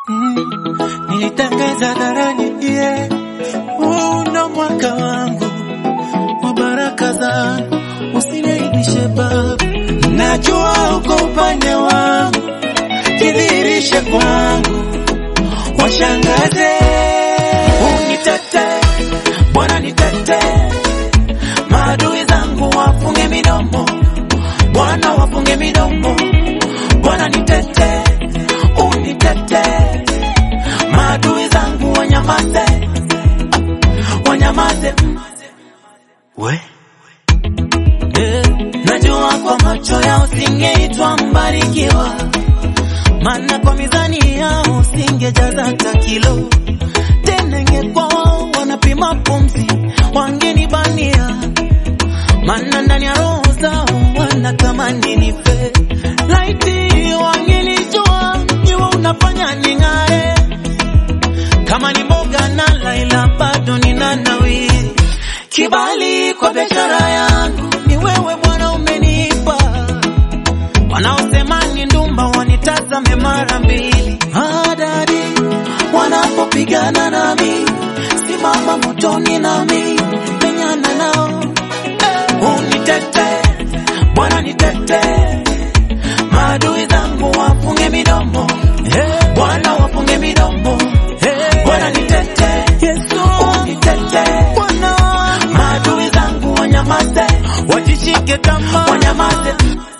Mm, nilitangaza hadharani yeah. Huu ndo mwaka wangu wa baraka zangu, usiniaibishe Baba, najua uko upande wangu, jidhihirishe kwangu, washangaze, unitete Bwana, nitete, maadui zangu wafunge midomo, Bwana wafunge midomo, Bwana nitete, unitete, maadui zangu wanyamaze, wanyamaze we Eh, najua kwa macho yao singeitwa mbarikiwa, maana kwa mizani yao singejaza hata kilo. Tena ingekuwa wao wanapima pumzi, wangenibania, maana ndani ya roho zao wanatamani nife. Laiti wangelijua jiwe unafanya ning'are, kama ni mboga na laila bado nina nawiri kibali kwa biashara yangu ni wewe Bwana umenipa. Wanaosema ni ndumba wanitazame mara mbili. Hadari wanapopigana nami, simama motoni nami, menyana nao. Eh, Unitete Bwana, nitete, maadui zangu wafunge midomo. Eh, Bwana wafunge midomo. Eh, Bwana nitete, Yesu unitete, Bwana maadui zangu wanyamaze, wajishike tamaa, wanyamaze.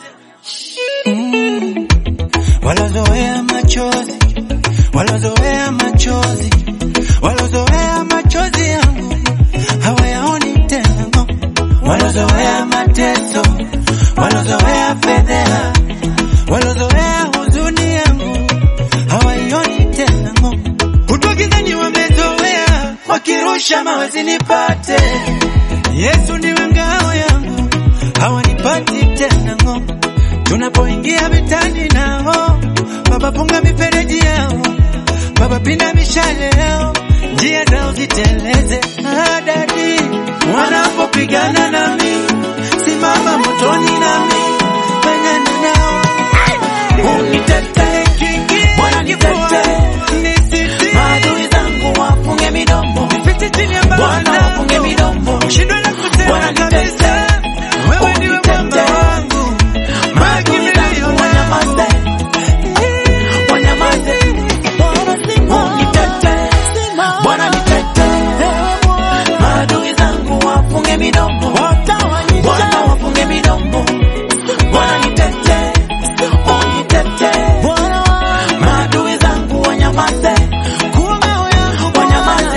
Mm. Walozoea machozi, walozoea machozi, walozoea machozi yangu hawayaoni tena ngo. Walozoea mateso, walozoea fedheha, walozoea huzuni yangu hawaioni tena ngo. Kutwa gizani wamezoea, wakirusha mawe zinipate. Yesu ndiwe ngao yangu, hawanipati tena ngo. Tunapoingia vitani nao, Baba funga mifereji yao, Baba pinda mishale yao, njia zao ziteleze. Adadi wanapopigana nami, simama motoni nami, menyana nao unitete, Bwana nitete, maadui zangu wafunge midomo, Bwana wafunge midomo, Bwana nitete, unitete, maadui zangu wanyamaze, wanyamaze, unitete, Bwana nitete, maadui zangu wafunge midomo, Bwana wafunge midomo, Bwana nitete, unitete, maadui zangu wanyamaze, wanyamaze.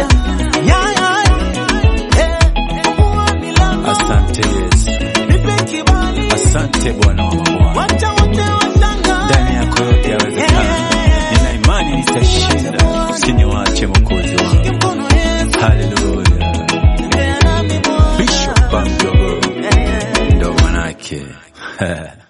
Asante Yesu, asante Bwana wa mabwana. Ndani yako yote yawezekana. Nina imani nitashinda, usiniwache Mwokozi wangu. Haleluya. Bishop Bamdogo ndo manake